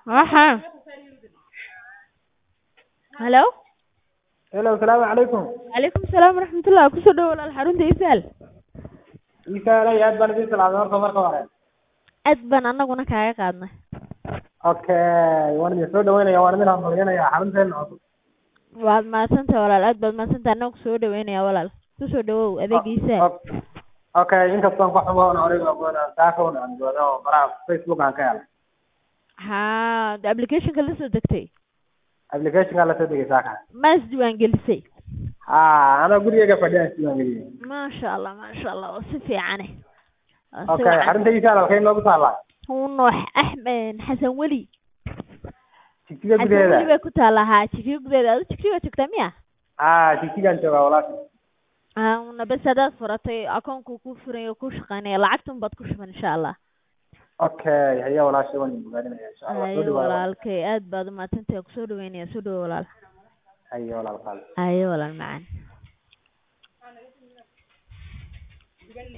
Aha. Hello. Hello, salaamu calaykum. Calaykum salaam waraxmatullah. Kusoo dhawow walaal xarunta Isaal. Iisaalay aad baan idin salaamay horta marka hore. Aad baan annaguna kaaga qaadnay. Okay, waan idin soo dhaweynaya, waan idin hambalyanaya xarunteena cusub. Waad mahadsantahay walaal, aad baad mahadsantahay. Annaga kusoo dhaweynaya walaal. Kusoo dhawow adeega Isaal. Ok- Okay, inkastoon ku xumo oon aniga ogoon saaka un aan jooga oo baraha Facebook aan ka helay. Haa, de application-ka la soo degtay. Application-ka la soo degay saaka. Ma isdiiwaan gelisay? Haa, anaa gurigeyga fadhiya isdiiwaan geliyey. Maasha Allah, maasha Allah. Waa si fiicane. Waa si Okay, wacan. xarunta Isaal halkay noogu taallaa? Nuux Axmed Xasan Weli. Jigjiga Xasan Weli gudaheeda. bay ku taallaa haa jigjiga gudaheeda. Adiga jigjiga joogtaa miya? Haa, jigjigaan joogaa walaasha. Haa, una bes hadaad furatay akoonku kuu furan yahay oo kuu shaqeynaya lacagtun baad ku shuban insha Allah. Okay, haya walaasha waan idin bogaadinaya insha Allah. Soo Haye dhawaada. walaalkay aad baad umahadsantahay kusoo dhaweynaya soo dhawo walaal. Haya walaal qaali. Haye walaal macaan.